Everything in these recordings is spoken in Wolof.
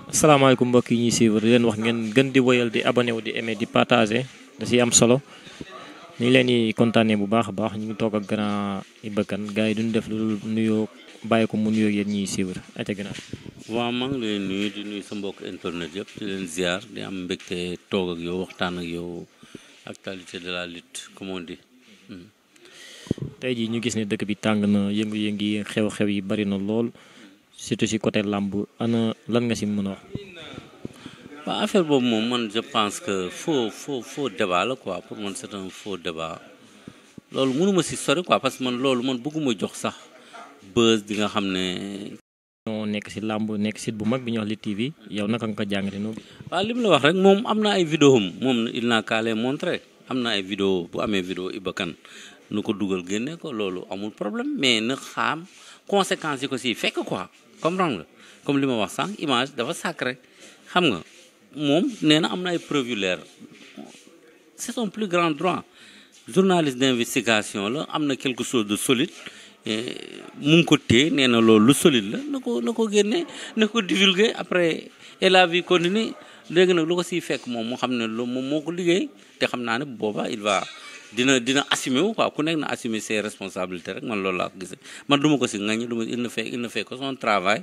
asalaamaaleykum mbokk yi ñuy suivre di leen wax ngeen gën di woyal di abonné wu di aimé di partager da ciy am solo ñu ngi leen di kontaanee bu baax a baax ñu ngi toog ak grand Iba Kane gars yi duñu def lu nuyoo bàyyi ko mu nuyoo yéen ñuy suivre ate gannaaw. waaw maa ngi leen nuyu di nuyu sa mbokk internet yëpp di leen ziar di am mbégte toog ak yow waxtaan ak yow actualité de la lutte comme on dit. tey jii ñu gis ne dëkk bi tàng na yëngu-yëngu yi xew-xew yi bari na lool surtout ci côté làmb ana lan nga si mën a wax. waaw affaire boobu moom man je pense que faux faux faux débat la quoi pour man c'est un faux débat loolu mënuma si sori quoi parce que man loolu man bëgguma jox sax buzz di nga xam ne. ñoo nekk si làmb nekk site bu mag bi ñuy wax Lutte TV yow naka nga ko jàngate noonu. waaw li mu la wax rek moom am na ay vidéo am moom il n'a qu'à les montrer am na ay vidéo bu amee vidéo Iba Kane nu ko dugal génne ko loolu amul problème mais na xam conséquences yi ko si fekk quoi comprendre nga comme li ma wax sànq image dafa sacré xam nga moom nee na am na ay preuve yu leer c'est son plus grand droit journaliste d'investigation la am na quelque chose de solide mu ngi ko téye nee na loolu lu solide la na ko na ko génne na ko divulguer après et la vie continue léegi nag lu ko siy fekk moom moo xam ne loolu moom moo ko liggéey te xam naa ne bu boobaa il va dina dina assumer wu quoi ku nekk na assumer ses responsabilités rek man loolu laa ko gisee man du ma ko si ngañ du ma il ne fait il ne fait que son travail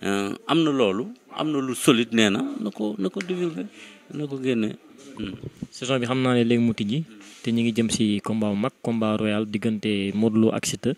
am na loolu am na lu solide nee na na ko na ko divulguer na ko génne. saison bi xam naa ne léegi mu tijji te ñu ngi jëm si combat bu mag combat royal diggante Modou Lo ak Siteu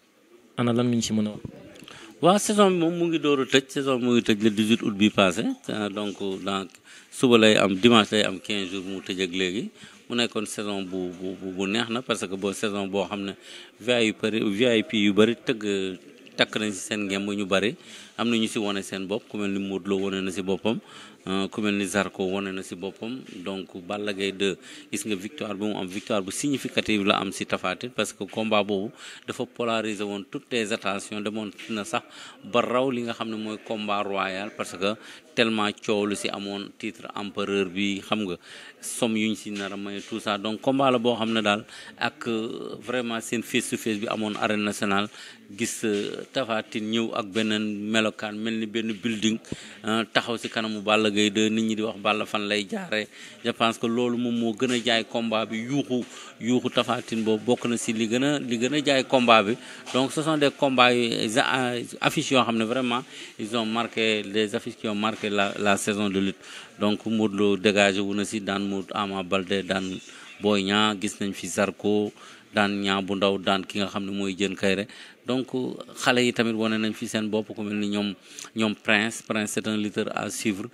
ana lan nga ñu si mën a wax. waaw saison bi moom mu ngi door a tëj saison bi mu ngi tëj le 18 août bi passé donc dans suba lay am dimanche lay am 15 jours mu tëj ak léegi. mu nekkoon saison bu bu bu neex na parce que boo saison boo xam ne VIP VIP yu bëri tëgg takk nañ si seen ngemb ñu bëri am na ñu si wane seen bopp ku mel ni Modou Lo wane na si boppam ku mel ni Zarko wane na si boppam donc Balla Gaye 2 gis nga victoire bi mu am victoire bu significative la am si Tapha Tine parce que combat boobu dafa polariser woon toutes les attentions demoon na sax ba raw li nga xam ne mooy combat royal parce que tellement coow lu si amoon titre empereur bi xam nga somme yuñ si nar a may tout ça donc combat la boo xam ne daal ak vraiment seen face to face bi amoon arène nationale gis Tapha Tine ñëw ak beneen melokaan mel ni benn building taxaw si kanamu Balla Gaye de nit ñi di wax Balla fan lay jaare je pense que loolu moom moo gën a jaay combat bi yuuxu yuuxu Tapha Tine boobu bokk na si li gën a li gën a jaay combat bi donc ce sont des combats yu affiches yoo xam ne vraiment ils ont marqué les affiches qui ont marqué la la saison de lutte donc Modou Lo dégagé wu na si daan Modou Ama Baldé daan Boy Niang gis nañ fi Zarko daan ñaa bu ndaw daan ki nga xam ne mooy jën kayre donc xale yi tamit wane nañ fi seen bopp ku mel ni ñoom ñoom Prince Prince c'est un lutteur à suivre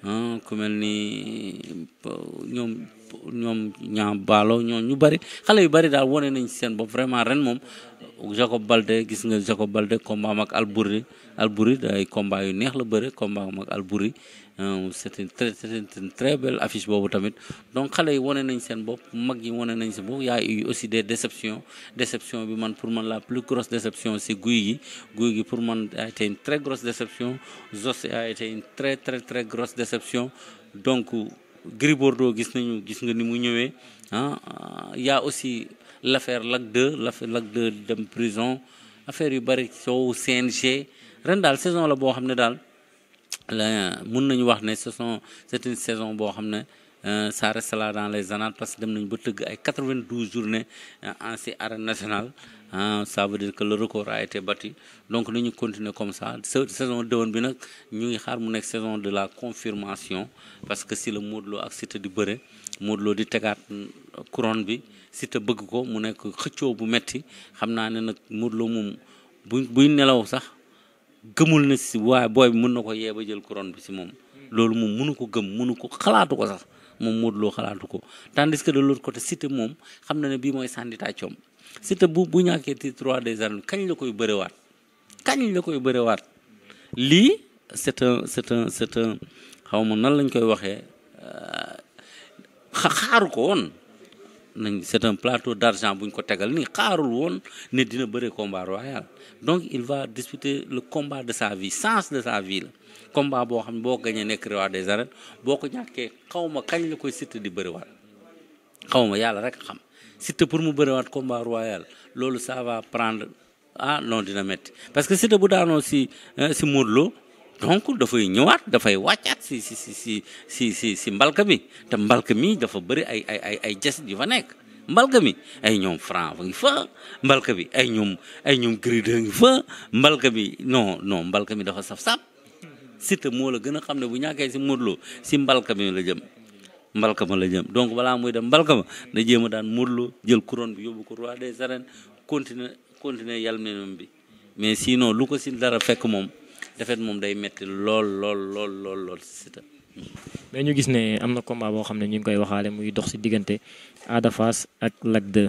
ku mel ni ñoom ñoom ñaa baalo ñoom ñu bari xale yu bari daal wane nañ seen bopp vraiment ren moom Jacob Balde gis nga Jacob Balde combat am ak Albouri Albouri day combat yu neex la bëre combat am ak Albouri c'est une très c'est une très belle affiche boobu tamit donc xale yi wane nañ seen bopp mag yi wane nañ seen bopp y a eu aussi des déceptions déception bi man pour man la plus grosse déception c'est guy gi guy gi pour man a été une très grosse déception Zos a été une très très très grosse déception donc Gris Bordeaux gis nañu gis nga ni mu ñëwee ah y a aussi l'affaire Lac 2 l'affaire Lac 2 dem prison affaire yu bari soow CNG ren daal saison la boo xam ne daal mun nañu wax ne ce sont c'est une saison boo xam ne ça reste là dans les annales parce que dem nañu ba tëgg ay 92 journées en si arène nationale ça veut dire que le record a été battu donc nañu continuer comme ça saison déwén bi nag ñu ngi xaar mu nekk saison de la confirmation parce que si la Modou Lo ak Siteu di bëre Modou Lo di tegaat couronne bi Siteu bëgg ko mu nekk xëccoo bu metti xam naa ne nag Modou Lo moom bu buy nelaw sax gëmul na si waaye booy bi mën na ko yee ba jël couronne bi si moom loolu moom mënu ko gëm mënu ko xalaatu ko sax moom Modou Lo xalaatu ko tandis que de l'autre côté Siteu moom xam na ne bii mooy sànni tàccoom Siteu bu bu ñàkkee titre roi des arènes kañ la koy bëriwaat kañ la koy bëriwaat lii c'est un c'est un c'est un xaw ma nan lañ koy waxee xaaru ko woon nañ c'est un plateau d'argent bu ñu ko tegal nii xaarul woon ne dina bëre combat royal donc il va disputer le combat de sa vie sens de sa vie la combat boo xam ne boo ko gañee nekk roi des arènes boo ko ñàkkee xaw ma kañ la koy Siteu di bëriwaat xaw ma yàlla rek xam Siteu pour mu bëriwaat combat royal loolu ça va prendre ah non dina métti parce que Siteu bu daanoo si si Modou Lo donc dafay ñëwaat dafay wàccaat si si si si si si si mbalka mi te mbalka mi dafa bëri ay ay ay ay jasit yu fa nekk mbalka mi ay ñoom franc fa ngi fa mbalka bi ay ñoom ay ñoom grideur ngi fa mbalka bi non non mbalka mi dafa saf-saf Siteu moo la gën a xam ne bu ñàkkee si Modou Lo si mbalka mi la jëm mbalka ma la jëm donc balaa muy dem mbalka ma na jéem a daan Modou Lo jël couronne bi yóbbu ko roi des arènes continuer continuer yàlla menam bi mais sinon lu ko si dara fekk moom defet moom day metti lool lool lool lool lool si Siteu mais ñu gis ne am na combat boo xam ne ñu ngi koy waxaale muy dox si diggante Ada Fass ak Lac 2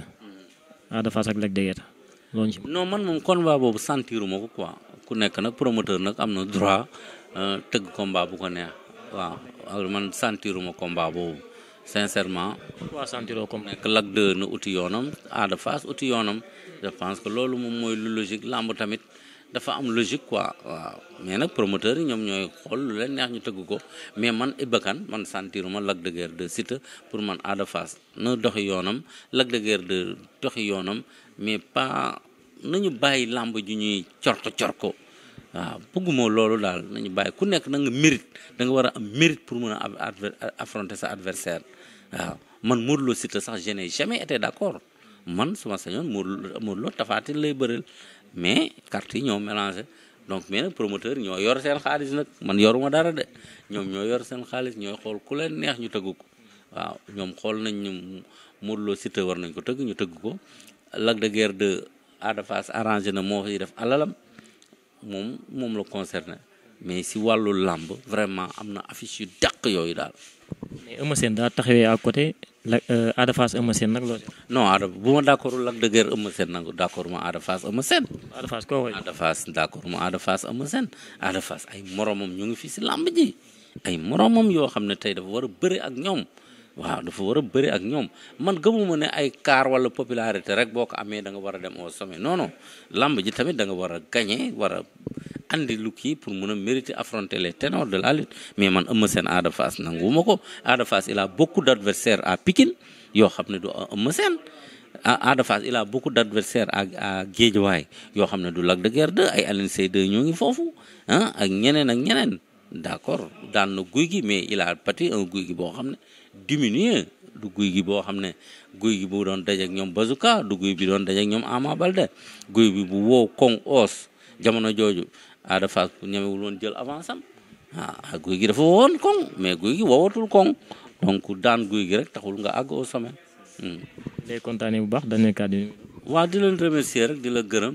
Ada Fass ak Lac 2 Guiers loolu ci non man moom combat boobu sentiruma ko quoi ku nekk nag promoteur nag am na droit tëgg combat bu ko neex waaw alors man sentiruma combat boobu sincèrement waa sentiroo comme nekk Lac 2 na uti yoonam Ada Fass uti yoonam je pense que loolu moom mooy lu logique làmb tamit dafa am logique quoi waaw mais nag promoteur yi ñoom ñooy xool lu leen neex ñu tëgg ko mais man Iba Kane man sentiruma Lac de Guiers de Siteu pour man Ada Fass na doxi yoonam Lac de Guiers de doxi yoonam mais pas nañu bàyyi làmb ju ñuy corko corko waaw bëgguma loolu daal nañu bàyyi ku nekk na nga mérite da nga war a am mérite pour mën a affronter sa adversaire waaw man Modou Lo Siteu sax je n'ai jamais été d'accord man suma sañoon Modou Modou Lo Tapha Tine lay bëreel mais carte yi ñoo mélangé donc mais nag promoteur ñoo yor seen xaalis nag man yoruma dara de ñoom ñoo yor seen xaalis ñooy xool ku leen neex ñu tëgg ko waaw ñoom xool nañ ñu Modou Lo Siteu war nañ ko tëgg ñu tëgg ko Lac de Guiers de Ada Fass arrangé na moo fi def alalam moom moom la concerné mais si wàllu làmb vraiment am na affiche yu dàq yooyu daal mais Eumeu Sène daa taxawee à côté la Ada Fass Eumeu Sène nag loo ci non Ada bu ma d'accord Lac de Guiers Eumeu Sène nag d'accord ma Ada Fass Eumeu Sène Ada Fass koo koy Ada Fass d'accord ma Ada Fass Eumeu Sène Ada Fass ay moromam ñu ngi fii si làmb ji ay moromam yoo xam ne tey dafa war a bëri ak ñoom waaw dafa war a bëri ak ñoom man gëmuma ne ay car wala popularité rek boo ko amee da nga war a dem au sommet non non làmb ji tamit da nga war a gagner war a andi lu kii pour mun a mériter affronter les ténors de la lutte mais man Eumeu Sène Ada Fass nanguwuma ko Ada Fass il a beaucoup d'adversaires à Pikine yoo xam ne du Eumeu Sène Ada Fass il a beaucoup d'adversaires à à Guédiawaye yoo xam ne du Lac de Guiers 2 ay Alioune Seye 2 ñoo ngi foofu ah ak ñeneen ak ñeneen d'accord daan na guy gi mais il a pâti un guy gi boo xam ne diminué du guy gi boo xam ne guy gi bu doon dajeek ñoom Bazooka du guy bi doon dajeek ñoom Ama Baldé guy bi bu wow koŋ os jamono jooju Ada Fass bu ñemewul woon jël avance am ah guy gi dafa wowoon koŋ mais guy gi wowatul koŋ donc daan guy gi rek taxul nga àgg au sommet. day kontaanee bu baax dañu kàddu waa di leen remercier rek di la gërëm.